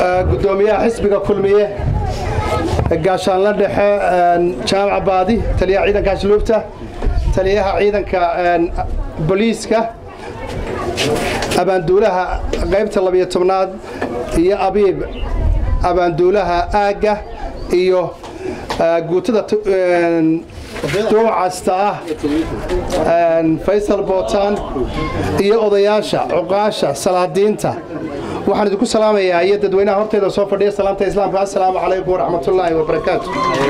gudoomiyaha xisbiga kulmiye gaashaanla dhexe jaamaca baadi taliyaha ciidanka asluubta taliyaha ciidanka booliiska abaanduulaha qaybta labiyo tobnaad iyo abiib abaanduulaha aagga iyo guutada duucasta ah faysal bootaan iyo odayaasha cuqaasha salaadiinta waxaan idinku salaamayaa iyo dadweynaha horteyda soo fadhiya salaamta islaamka assalaamu calaykum waraxmatullaahi wabarakaatu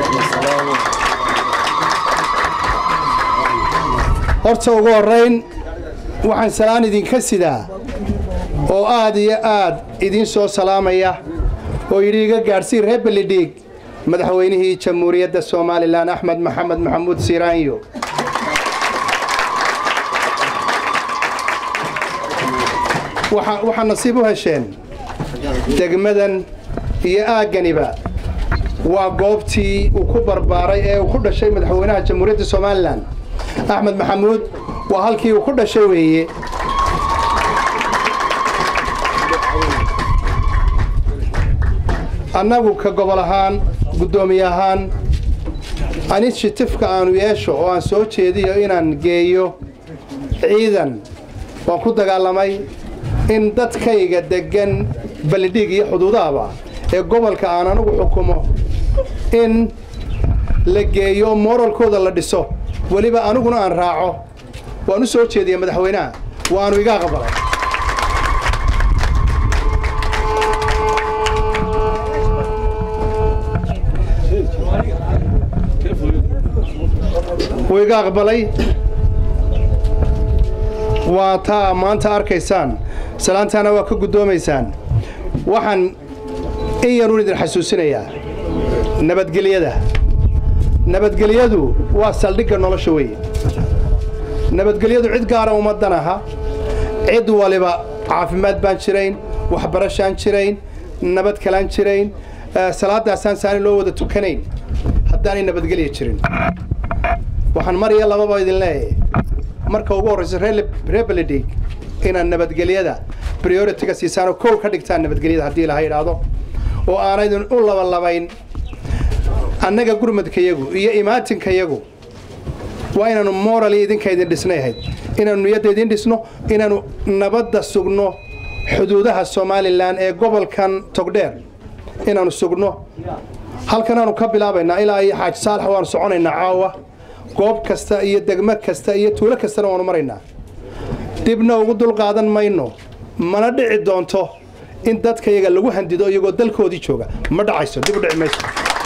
horta ugu horrayn waxaan salaan idinka sidaa oo aad iyo aad idiin soo salaamaya oo yidhi iga gaadhsii reer belidhiig madaxweynihii jamhuuriyadda somalilan axmed maxamed maxamuud siiraanyo waxaa nasiib u hesheen degmadan iyo aagganiba waa goobtii uu ku barbaaray ee uu ku dhashay madaxweynaha jamhuuriyadda somalilan axmed maxamuud waa halkii uu ku dhashay weeye annagu ka gobol ahaan guddoomiye ahaan anishitifka aanu yeesho oo aan soo jeediyo inaan geeyo ciidan waan ku dagaalamay in dadkayga deggan balidhiig iyo xuduudahaba ee gobolka aan anugu xukumo in la geeyo oo mooralkooda la dhiso weliba aniguna aan raaco waan u soo jeediya madaxweynaha waanu iga aqbalay wuu iga aqbalay waa taa maanta arkaysaan salaantaana waa ka guddoomaysaan waxaan in yanuun idin xasuusinayaa nabadgelyada nabadgelyadu waa saldhigga nolosha weeye nabadgelyadu cid gaara ummaddan aha cid waliba caafimaad baan jirayn waxbarashaan jirayn nabad kalaan jirayn salaadaasaan saani loo wada tukanayn haddaanay nabadgelya jirin waxaan mar iyo lababa idin leeyahay marka ugu horraysa reer beledhiig inaad nabadgelyada prioritiga siisaan oo kow ka dhigtaan nabadgelyada haddii laha idhaahdo oo aanaydin u labalabayn annaga gurmadkayagu iyo imaatinkayagu waa inaannu morali idinka idin dhisnay ahayd inaannu niyadda idin dhisno inaannu nabadda sugno xuduudaha somalilan ee gobolkan togdheer inaannu sugno halkanaannu ka bilaabaynaa ilaa iyo xaaji saalax waannu soconaynaa caawa goob kasta iyo degmo kasta iyo tuulo kastana waannu maraynaa dibna ugu dulqaadan mayno mana dhici doonto in dadkayaga lagu handido iyagoo dalkoodii jooga ma dhacayso dib u dhici mayso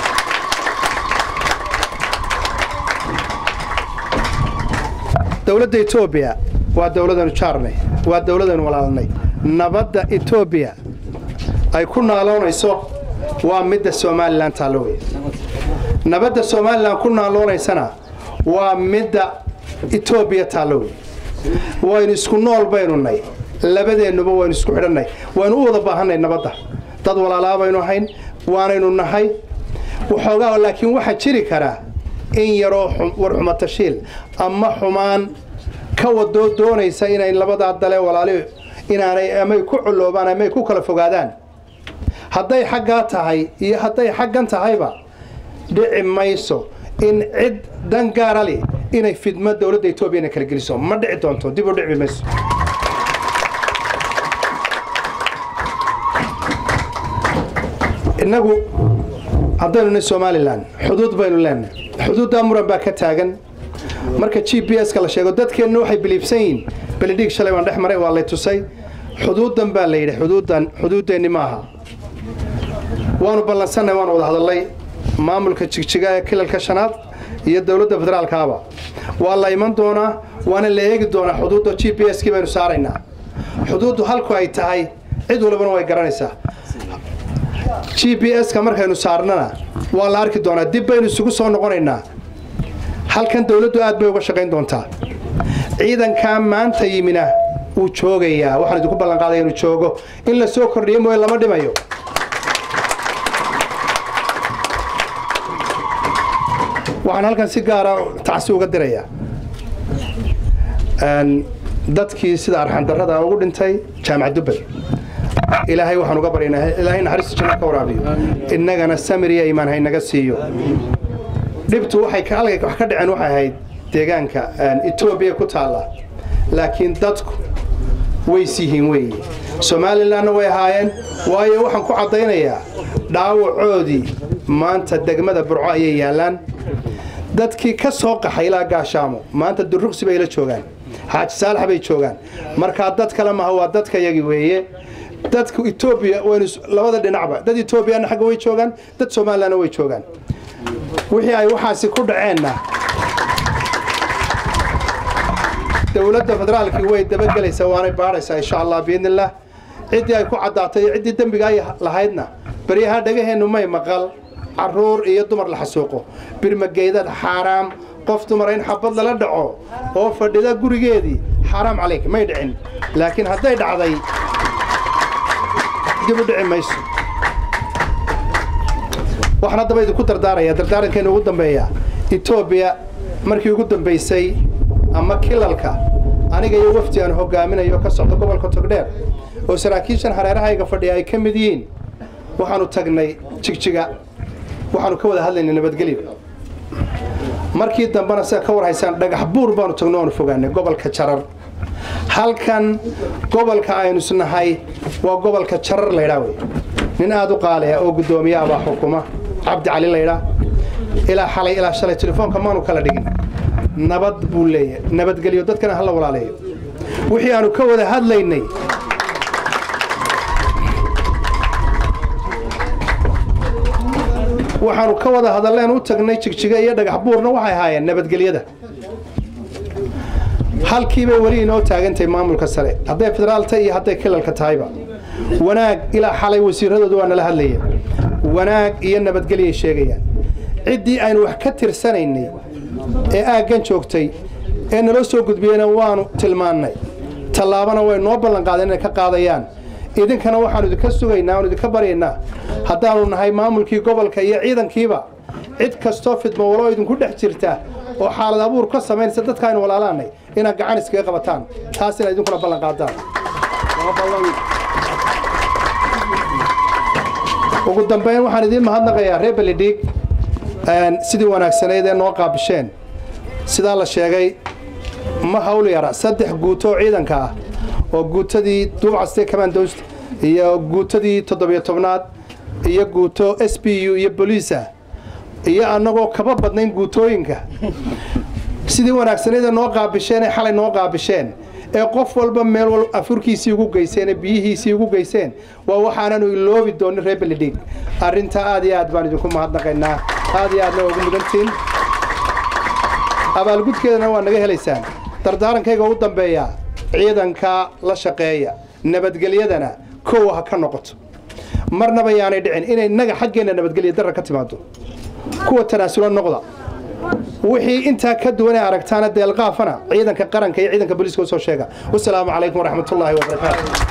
dowladda etoobiya waa dowladanu jaarnay waa dowladanu walaalnay nabadda etoobiya ay ku naaloonayso waa midda somalilan taallo wey nabadda somalilan ku naaloonaysana waa midda etoobiya taallo wey waynu isku nool baynu nay labadeennuba waynu isku xidhannay waynu u wada baahannay nabadda dad walaalaa baynu hayn waanaynu nahay waxoogaa laakiin waxaa jiri karaa in yaroo warxumatashiil ama xumaan ka wadoo doonaysa inay labadaa dale walaali inaanay amay ku culloobaan amay ku kala fogaadaan hadday xaggaa tahay iyo hadday xaggan tahayba dhici mayso in cid dan gaara li inay fidmo dowladda etoobiya inay kala geliso ma dhici doonto dib u dhici mayso innagu haddaynu nin somalilan xuduud baynu leenahay xuduuddaa muran baa ka taagan marka g b s ka la sheego dadkeenna waxay biliibsan yihiin belidhiig shalay baan dhex maray waa lay tusay xuduuddan baa la yidhi xuduuddan xuduuddeenni maaha waanu ballansannahay waanu wada hadallay maamulka jigjiga ee kilalka shanaad iyo dowladda federaalkaaba waa la iman doonaa waana la eegi doonaa xuduudda g b s kii baynu saaraynaa xuduuddu halku ay tahay cid walibana way garanaysaa g b s-ka markaynu saarnana waa la arki doonaa dib baynu isugu soo noqonaynaa halkan dowladdu aad bay uga shaqayn doontaa ciidankaa maanta yimina wuu joogayaa waxaan idinku ballanqaadaya inuu joogo in la soo kordhiyo mooye lama dhimayo waxaan halkan si gaara tacsi uga dirayaa dadkii sida arxandarrada ugu dhintay jaamac dubbel ilaahay waxaan uga baryaynaa ilaahay naxariista janno ka waraabiyo innagana samir iyo iimaan haynaga siiyo dhibtu waxay ka halkay wax ka dhaceen waxay ahayd deegaanka etoobiya ku taalla laakiin dadku ways yihiin weeye somalilanna way ahaayeen waayo waxaan ku caddaynayaa dhaawacoodii maanta degmada burco ayay yaallaan dadkii ka soo qaxay ilaa gaashaamo maanta duruqsi bay la joogaan xaaji saalax bay joogaan markaa dad kale maha waa dadka yagi weeye dadka etoobiya waynu labada dhinacba dad etoobiyana xagga way joogaan dad somalilanna way joogaan wixii ay waxaasi ku dhaceenna dowladda federaalkii way dabagelaysaa waanay baadhaysaa insha allah biidnillaah ciddii ay ku caddaatay iyo ciddii dembiga ay lahaydna baryaha dhagaheennu may maqal caruur iyo dumar la xasuuqo birmageydad xaaraam qof dumara in xabad lala dhaco oo fadhida gurigeedii xaaraam calayk may dhicin laakiin hadday dhacday dib u dhici mayso waxaan haddaba idinku dardaaraya dardaarankeenu ugu dambeeya etoobiya markii ugu dambaysay ama kilalka aniga iyo wafdi aan hogaaminayo ka socda gobolka togdheer oo saraakiishan hareerahayga fadhiya ay ka mid yihiin waxaanu tagnay jigjiga waxaanu ka wada hadlaynay nabadgelyo markii dambena sida ka war haysaan dhagax buur baanu tagno oanu fogaanay gobolka jarar halkan gobolka aynu isnahay waa gobolka jarar laydhaa wey nin aada u qaaliya oo guddoomiyaha baa xukuma cabdi cali laydhaa ilaa xalay ilaa shalay telefoonka maanu kala dhigin nabad buu leeyahay nabadgelyo dadkana hala walaaleeyo wixii aanu ka wada hadlaynay waxaanu ka wada hadalleen u tagnay jigjiga iyo dhagax buurna waxay ahaayeen nabadgelyada halkiibay weli inoo taagantahay maamulka sare hadday federaalta iyo hadday kilalka tahayba wanaag ilaa xalay wasiiradoodu waa nala hadlayeen wanaag iyo nabadgelyay sheegayaan ciddii aynu wax ka tirsanaynay ee aaggan joogtay ee naloo soo gudbiyeyna waanu tilmaannay tallaabana way noo ballanqaadeen inay ka qaadayaan idinkana waxaanu idinka sugaynaa waanu idinka baryaynaa haddaanu nahay maamulkii gobolka iyo ciidankiiba cid kastoo fidmo waloo idinku dhex jirta oo xaalad abuur ka samaynaysa dadka aynu walaalaanay inaad gacan iskaga qabataan taas inaad idinkuna ballan qaadaan ugu dambayn waxaan idiin mahadnaqayaa reer belidhiig sidii wanaagsanayd ee noo qaabisheen sidaa la sheegay ma hawl yara saddex guuto oo ciidanka ah oo guutadii duubcaste commandost iyo guutadii toddobiyo tobnaad iyo guuto s b u iyo boliisa iyo annagoo kaba badnayn guutooyinka sidii wanaagsaneeda noo qaabisheen ee xalay noo qaabisheen ee qof walba meel wal afurkiisii ugu geyseen ee biyihiisii ugu geyseen waa waxaananu iloobi doonin reer belidhiig arrintaa aad iyo aad baan idinku mahadnaqaynaa aad iyo aadna ugu mudantiin abaalgudkeedana waa naga helaysaan dardaarankayga ugu dambeeya ciidanka la shaqeeya nabadgelyadana kow ha ka noqoto marnaba yaanay dhicin inay innaga xaggeenna nabadgelya darra ka timaado kuwa tanaasula noqda wixii intaa ka duwan ee aragtaana deelqaafana ciidanka qaranka iyo ciidanka booliiska usoo sheega wasalaamu calaykum waraxmatullaahi wabarakaatu